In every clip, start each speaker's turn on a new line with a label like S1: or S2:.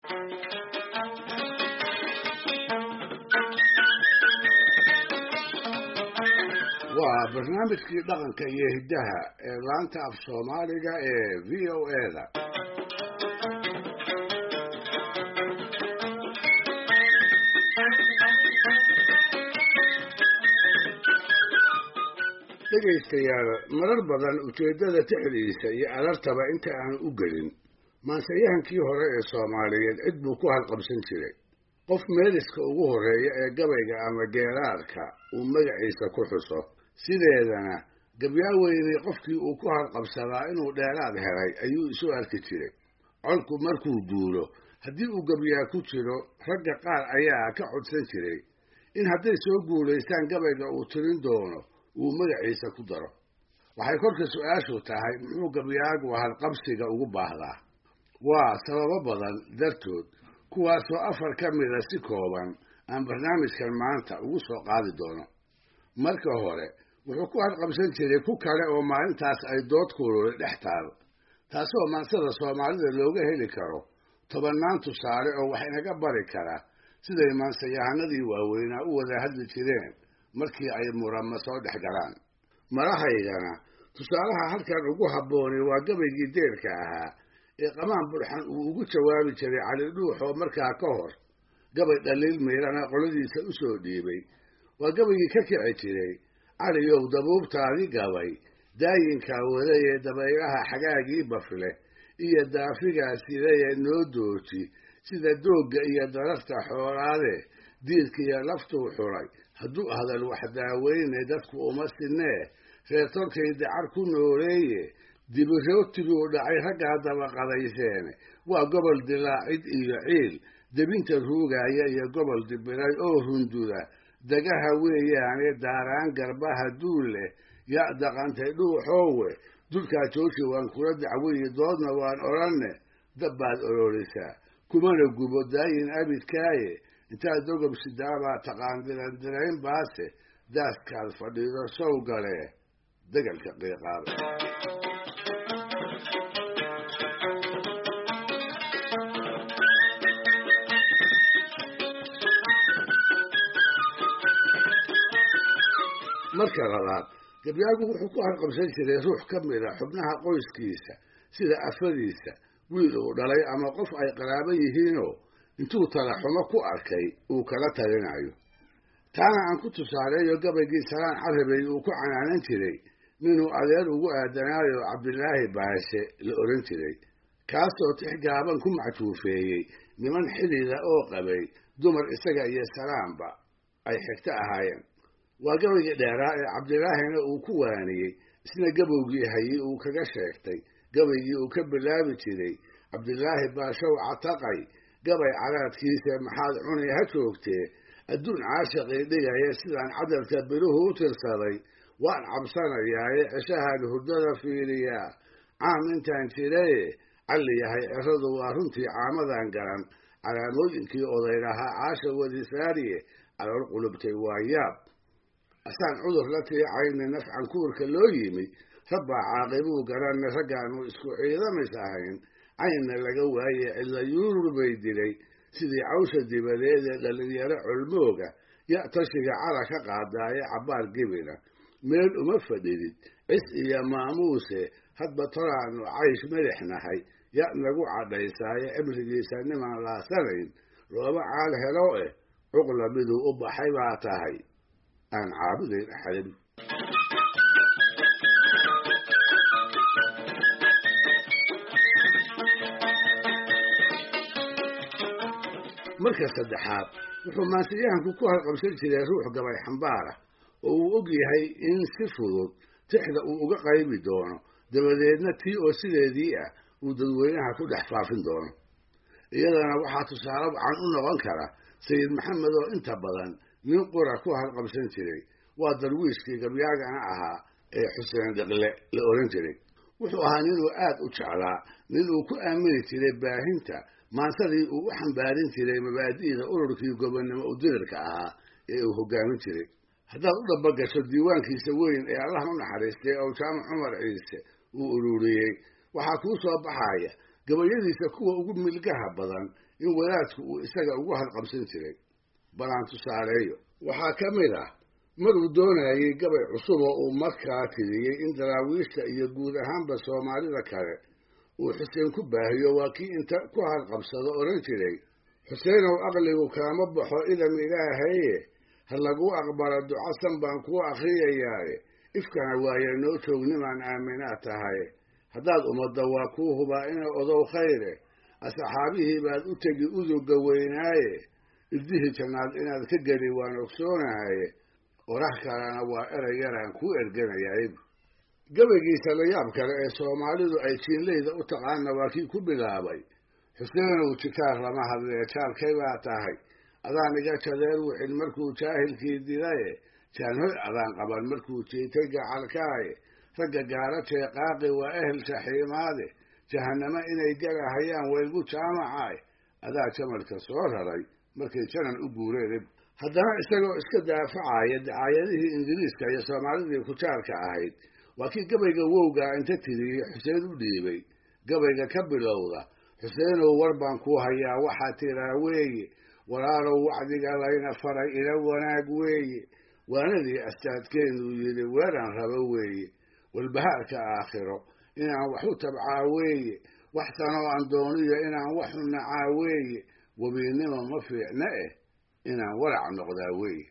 S1: waa barnaamijkii dhaqanka iyo hiddaha ee laanta af soomaaliga ee v o eda dhegaystayaal marar badan ujeeddada tixdiisa iyo alartaba inta aan u gelin maansayahankii hore ee soomaaliyeed cid buu ku halqabsan jiray qof meeliska ugu horreeya ee gabayga ama geeraarka uu magaciisa ku xuso sideedana gabyaaweynay qofkii uu ku halqabsadaa inuu dheeraad helay ayuu isu arki jiray colku markuu duulo haddii uu gabyaa ku jiro ragga qaar ayaa ka codsan jiray in hadday soo guulaystaan gabayga uu tirin doono uu magaciisa ku daro waxay kolka su-aashu tahay muxuu gabyaagu halqabsiga ugu baahdaa waa sababo badan dartood kuwaasoo afar ka mida si kooban aan barnaamijkan maanta ugu soo qaadi doono marka hore wuxuu ku halqabsan jiray ku kale oo maalintaas ay dood kululi dhex taal taasoo maansada soomaalida looga heli karo tobannaan tusaale oo wax inaga bari kara siday maansayahanadii waaweynaa u wada hadli jireen markii ay murama soo dhex galaan marahaygana tusaalaha halkan ugu habbooni waa gabaygii deerka ahaa ee qamaan burxan uu ugu jawaabi jiray cali dhuux oo markaa ka hor gabay dhaliil miirana qoladiisa u soo dhiibay waa gabaygii ka kici jiray caliyow dabuubtaadi gabay daayinkaa wadayee dabaylaha xagaagii bafle iyo daafigaa sidayee noo dooji sida doogga iyo dararta xoolaade diidkiiyo laftuu xulay hadduu hadal wax daaweyne dadku uma sinee reer tolkay dacar ku nooleeye dibirootiguu dhacay raggaa dabaqadayseene waa gobol dilaacid iyo ciil debinta ruugaaya iyo gobol dibiray oo runduda dagaha weeyaane daaraan garbaha duul leh yaa daqantay dhuuxoowe dulkaa jooji waan kula dacweyi doodna waan odhanne dabbaad ololisaa kumana gubo daayin abidkaaye intaad dogob sidaabaa taqaan dirandirayn baase daaskaad fadhiido sow galee degalka qiiqaaba marka labaad gabyaagu wuxuu ku halqabsan jiray ruux ka mida xubnaha qoyskiisa sida afadiisa wiil uu dhalay ama qof ay qaraabo yihiinoo intuu talaxumo ku arkay uu kala talinayo taana aan ku tusaaleeyo gabaygii salaan carabey uu ku canaanan jiray ninuu adeer ugu aadanaayo cabdilaahi baashe la odhan jiray kaasoo tix gaaban ku macjuufeeyey niman xidida oo qabay dumar isaga iyo salaamba ay xigto ahaayeen waa gabaygii dheeraa ee cabdilaahina uu ku waaniyey isna gabowgii hayey uu kaga sheegtay gabaygii uu ka bilaabi jiray cabdilaahi baashow cataqay gabay caraadkiisa maxaad cunay ha joogtee adduun caashaqii dhigaya sidaan cadalka biruhu u tirsaday waan cabsanayaaye ceshahaan hurdada fiiriyaa caam intaan jiraye calli yahay ceradu waa runtii caamadan garan calaamooyinkii odaylahaa caasha wadisaariye calool qulubtay waa yaab asaan cudur la tiicayna nafcan kuurka loo yimi rabbaa caaqibuu garanna raggaanu isku ciidamis ahayn caynna laga waaye cidla yuurur bay dilay sidii cawsha dibadeed ee dhallinyaro colmooga ya tashiga cara ka qaadaaye cabbaar gibina meel uma fadhidid cis iyo maamuuse hadba toraannu caysh melix nahay ya nagu cadhaysaaye cimrigiisa nimaan laasanayn looma caal helo eh cuqla miduu u baxay baa tahay aan caabudayn axadin marka saddexaad wuxuu maansiyahanku ku halqabsan jiray ruux gabay xambaara oo uu og yahay in si fudud tixda uu uga qaybi doono dabadeedna tii oo sideedii ah uu dadweynaha ku dhex faafin doono iyadana waxaa tusaale wacan u noqon kara sayid maxamed oo inta badan nin qura ku halqabsan jiray waa darwiishkii gabyaagana ahaa ee xuseen deqle la odhan jiray wuxuu ahaa ninuu aad u jeclaa nin uu ku aamini jiray baahinta maansadii uu u xambaarin jiray mabaadi'da ururkii gobonnimo udirirka ahaa ee uu hoggaamin jiray haddaad u dhabagasho diiwaankiisa weyn ee allah u naxariistay ow jaamac cumar ciise uu ururiyey waxaa kuu soo baxaya gabayadiisa kuwa ugu milgaha badan in wadaadku uu isaga ugu halqabsan jiray balaan tusaaleeyo waxaa ka mid ah maruu doonayey gabay cusub oo uu markaa tiriyey in daraawiishta iyo guud ahaanba soomaalida kale uu xuseen ku baahiyo waa kii inta ku halqabsado odhan jiray xuseenow aqligu kaama baxo idam ilaahaye ha laguu aqbalo ducasan baan kuu akhriyayaaye ifkana waaye noo joognimaan aaminaa tahay haddaad ummadda waa kuu hubaa inay odow khayre asxaabihii baad u tegi uduga weynaaye irdihii jannaad inaad ka geli waan ogsoonahaye orax kalena waa erey yaraan kuu erganayay gabaygiisa la yaab kale ee soomaalidu ay jiinleyda u taqaana waa kii ku bilaabay xuseenow jikaar lama hadlee jaalkay baa tahay adaan iga jadeer wixin markuu jaahilkii dilaye jaanhoy adaan qaban markuu jiitay gacalkaaye ragga gaara jeeqaaqi waa ehel shaxiimaade jahannamo inay galahayaan waygu jaamacaay adaa jamalka soo raray markay janan u guureen haddana isagoo iska daafacaya dacaayadihii ingiriiska iyo soomaalidii kujaarka ahayd waa kii gabayga wowgaa inta tiriyey xuseen u dhiibay gabayga ka bilowda xuseenow war baan kuu hayaa waxaa tiraa weeye walaalow wacdiga layna faray ila wanaag weeye waanadii astaadkeennuu yidhi weeraan rabo weeye walbahaarka aakhiro inaan wax u tabcaa weeye wax sanoo aan dooniyo inaan wax u nacaa weeye webiinnimo ma fiicna eh inaan warac noqdaa weeye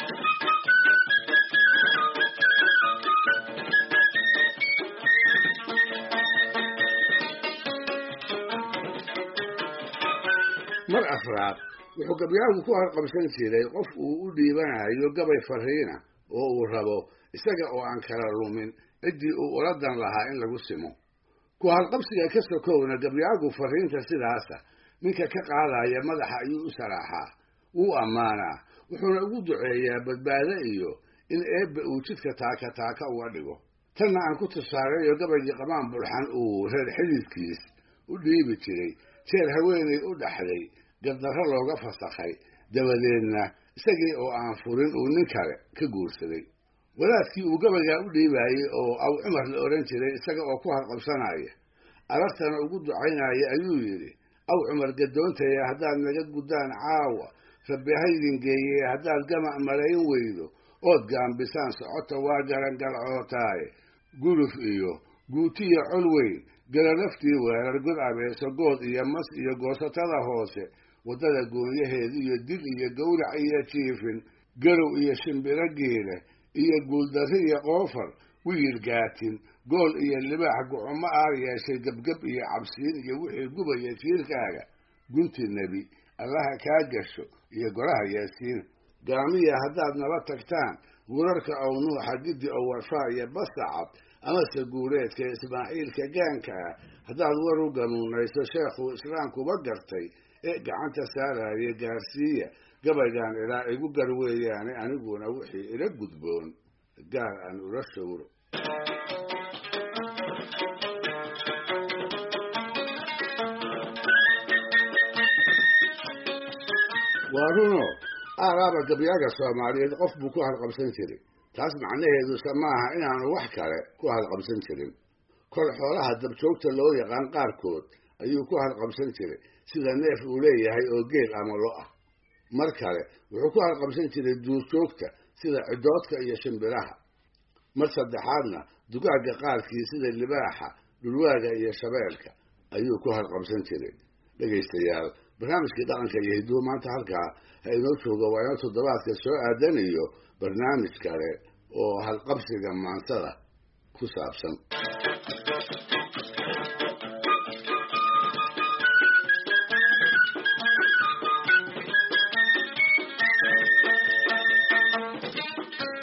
S1: mar afraad wuxuu gabyaagu ku harqabsan jiray qof uu u dhiibanayo gabay fariina oo uu rabo isaga oo aan kala lumin ciddii uu uladan lahaa in lagu simo ku halqabsiga ka sokowna gabyaagu fariinta sidaasa ninka ka qaadaya madaxa ayuu u saraaxaa wuu ammaanaa wuxuuna ugu duceeyaa badbaado iyo in eebba uu jidka taaka taaka uga dhigo tanna aan ku tusaaleeyo gabaygii qamaan bulxan uu reer xididkiis u dhiibi jiray jeer haweenay u dhaxday gardarro looga fasakhay dabadeedna isagii oo aan furin uu nin kale ka guursaday wadaadkii uu gabaygaa u dhiibaayey oo aw cumar la odhan jiray isaga oo ku halqabsanaya arartana ugu ducaynaya ayuu yidhi aw cumar gadoontaya haddaad naga guddaan caawa rabbi haydin geeyee haddaad gamac malayn weydo ood gaambisaan socota waa garangalcootaaye guluf iyo guutiyo col weyn galalaftii weerar god abeeso good iyo mas iyo goosatada hoose waddada goonyaheed iyo dil iyo gowrac iyo jiifin garow iyo shimbiro geela iyo guuldarri iyo qoofar wiyir gaatin gool iyo libaax gucumo aar yeeshay gebgeb iyo cabsiin iyo wixii gubaya jiirkaaga gunti nebi allaha kaa gasho iyo golaha yaasiin gaamiya haddaad nala tagtaan gurarka ow nuuxa giddi oo warfaa iyo basacad amase guureedka ismaaciilka gaanka ah haddaad war u ganuunayso sheekhuu islaamkuba gartay ee gacanta saaraya gaarsiiya gabaygaan ilaa igu gar weeyaane aniguna wixii ila gudboon gaar aan ula shawro waa runo aaraaba gabyaaga soomaaliyeed qof buu ku halqabsan jiray taas macnaheeduse maaha inaanu wax kale ku halqabsan jirin kol xoolaha dabjoogta loo yaqaan qaarkood ayuu ku halqabsan jiray sida neef uu leeyahay oo geel ama lo ah mar kale wuxuu ku halqabsan jiray duurjoogta sida cidoodka iyo shimbiraha mar saddexaadna dugaagga qaarkii sida libaaxa dhulwaaga iyo shabeelka ayuu ku halqabsan jiray dhegaystayaal barnaamijkii dhaqanka iyo hidduu maanta halkaa ha inoo jooga waa inoo toddobaadka soo aadan iyo barnaamij kale oo halqabsiga maansada ku saabsan